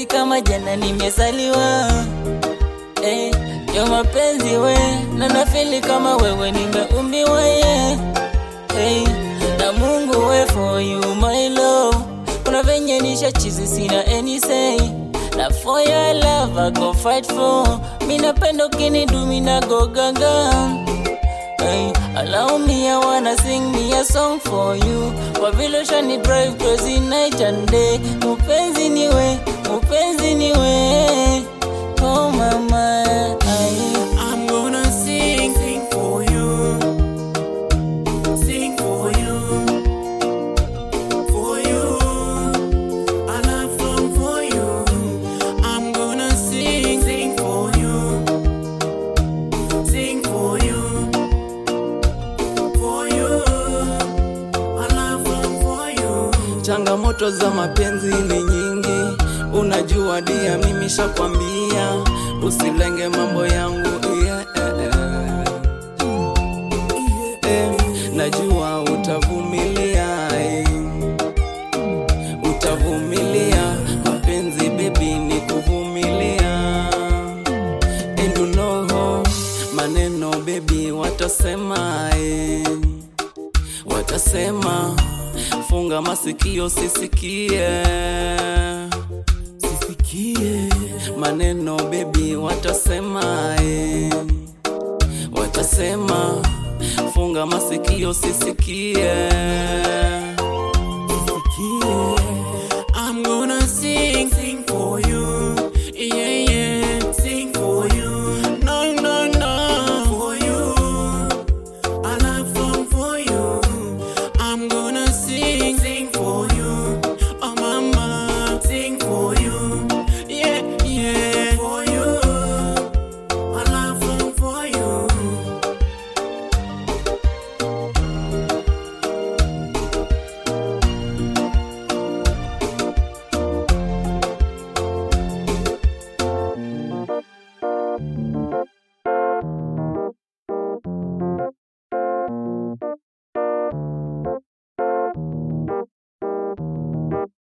mapenzi kama jana nimezaliwa eh, yo mapenzi we na nafili kama wewe nimeumbiwa yeah. hey, na Mungu we for you my love kuna venye nisha chizi sina any say na for your love I go fight for mi napenda ukinidu mi na go gaga Hey, allow me, I wanna sing me a song for you. Kwa vile ushani drive crazy night and day. Mupenzi niwe, mupenzi niwe. Oh mama, ay. I'm gonna sing, sing for you, sing for you, for you. I love song for you. I'm gonna sing, sing for you, sing for you, for you. I love song for you. Changamoto za mapenzi ni nyingi, unajua dia, mimi shakwambia usilenge mambo yangu yeah, eh, eh. Eh, najua utavumilia eh. Utavumilia mapenzi baby, ni kuvumilia and you know, maneno baby watasema eh. Watasema funga masikio sisikie, sisikie maneno baby, watasema eh. Watasema funga masikio sisikie, sisikie